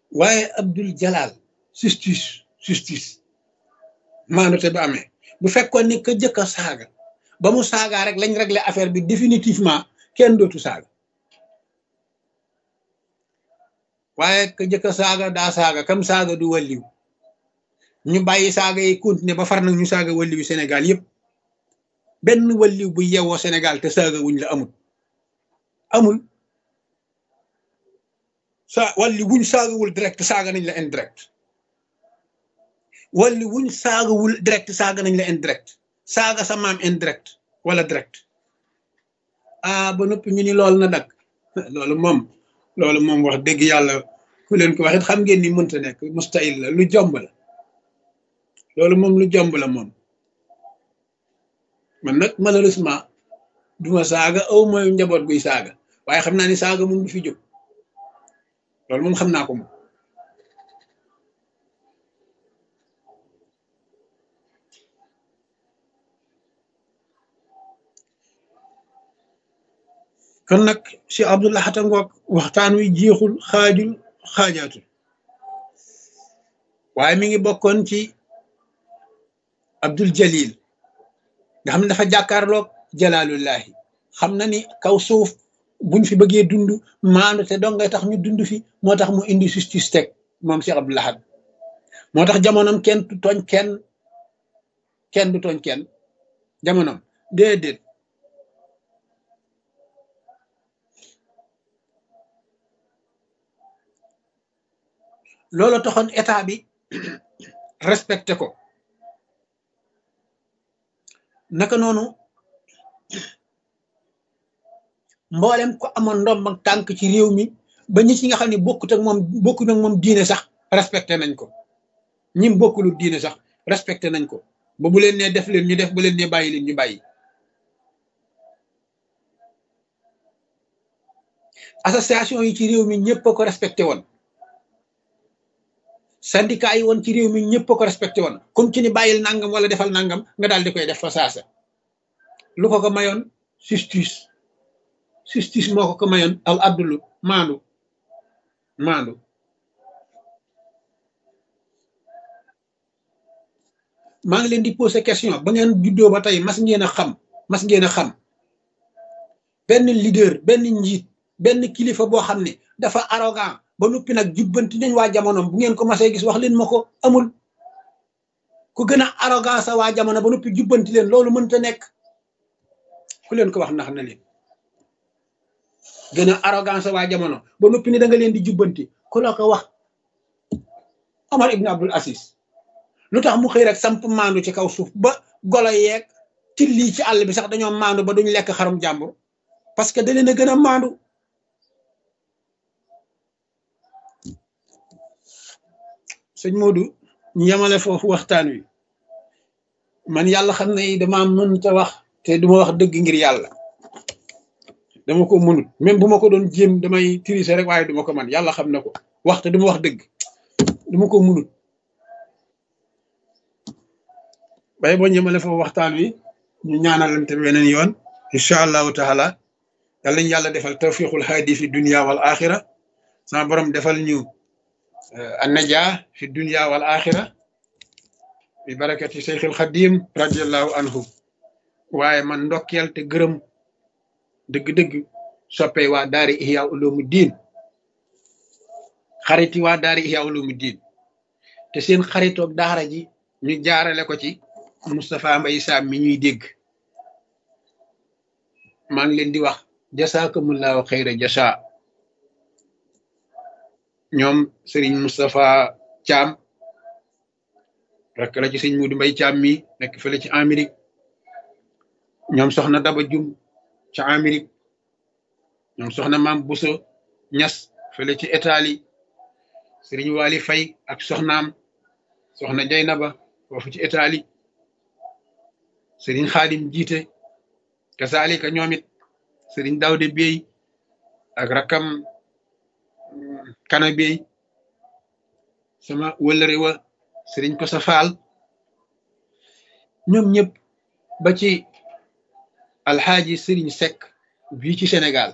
waaye Abdul Jalal justice justice maandute ba amee bu fekkoon ni ka jëkk a saaga ba mu saagaa rek lañ réglé affaire bi définitivement kenn dootu saaga waaye ka jëkk a saaga daa saaga kam saaga du walliw ñu bàyyi saaga yi continuer ba far nag ñu saaga walliwu Sénégal yëpp benn walliw bu yewoo Sénégal te saaga wuñ la amul amul sa walli wuñ saagawul direct saaga nañ la indirect walli wuñ saagawul direct saaga nañ la indirect saaga sa maam indirect wala direct ah ba noppi ñu ni loolu na dak loolu moom loolu moom wax dëgg yàlla ku leen ko waxit xam ngeen ni mënta nekk mustahil la lu jomb la loolu moom lu jomb la moom man nag malheureusement duma saaga aw mooy njaboot guy saaga waaye xam naa ni saaga moom du fi jóg loolu moom xam naa ko moom kon nag si Abdullah Xata ngoog waxtaan wi jeexul xaajul xaajaatul waaye mi ngi bokkoon ci Abdul Jalil nga xam ne dafa jàkkaarloog jalaalullahi xam na ni kaw suuf buñ fi bëggee dund maandu te dong ngay tax ñu dund fi moo tax mu indi justice teg moom Cheikh Abdou Lahad moo tax jamonoom kenn du tooñ kenn kenn du tooñ kenn jamonoom déedéet loolu taxoon état bi respecté ko naka noonu mboolem ko amoon ndomb ak tànk ci réew mi ba ñi ci nga xam ne bokkut ak moom bokkut ak moom diine sax respecté nañ ko ñim bokkulu diine sax respecté nañ ko ba bu leen nee def leen ñu def bu leen nee bàyyi leen ñu bàyyi association yi ci réew mi ñëpp a ko respecté woon syndicat yi woon ci réew mi ñëpp a ko respecté woon comme ci ni bàyyil nangam wala defal nangam nga daal di koy def fa saasa lu ko ko mayoon justice justice moo ko ko mayoon al abdulu maandu maandu maa ngi leen di poser question ba ngeen juddoo ba tey mas ngeen a xam mas ngeen a xam benn leader benn njiit benn kilifa boo xam ne dafa arrogant ba noppi nag jubbanti nañ waa jamonoom bu ngeen ko masee gis wax leen ma ko amul ku gën a arrogant sa waa jamono ba noppi jubbanti leen loolu mënta nekk ku leen ko wax ndax na leen gën a arrogant sa waa jamono ba noppi ni da nga leen di jubbanti ku la ko wax Omar ibn Abdul Aziz lu tax mu xëy rek samp maandu ci kaw suuf ba golo yeeg tilli ci àll bi sax dañoo maandu ba duñ lekk xarum jàmbur parce que da leen a gën a maandu sëñ Modou ñu yemale foofu waxtaan wi man yàlla xam ne dama mënta wax te duma wax dëgg ngir yàlla dama ko mënut même bu ma ko doon jéem damay tricher rek waaye duma ko man yàlla xam na ko wax te duma wax dëgg duma ko mënut bay boo ñëmale foofu waxtaan wi ñu ñaanalante weneen yoon incha allahu taala yàlla ñu yàlla defal tawfiqul haadi fi dunia wal axira sama borom defal ñu annaja fi dunia wal axira bi barakati seyxil xadim radiallahu anhu waaye man ndokkeel te gërëm dëgg-dëgg soppee waa daari ihya ulumu diin xariti waa daari ihya ulumu diin te seen xaritoog daara ji ñu jaarale ko ci Moustapha Mbaye Sam mi ñuy dégg maa ngi leen di wax jasaakumullahu xayra jasa ñoom Serigne Moustapha Thiam rek la ci sëñ Mudu Mbay Thiam mi nekk fële ci Amérique ñoom soxna Daba Jum ci Amérique ñoom soxna Maam Buso Ñas fële ci Italie Serigne Wali Fay ak soxnaam soxna Jaynaba foofu ci Italie Serigne Xaadim jiite kasaalika ñoom it Serigne Dawde Bey ak rakam kana Bey sama wëllëre wa Serigne Kosa Faal ñoom ñëpp ba ci alxaaji Serigne Seck bii ci Sénégal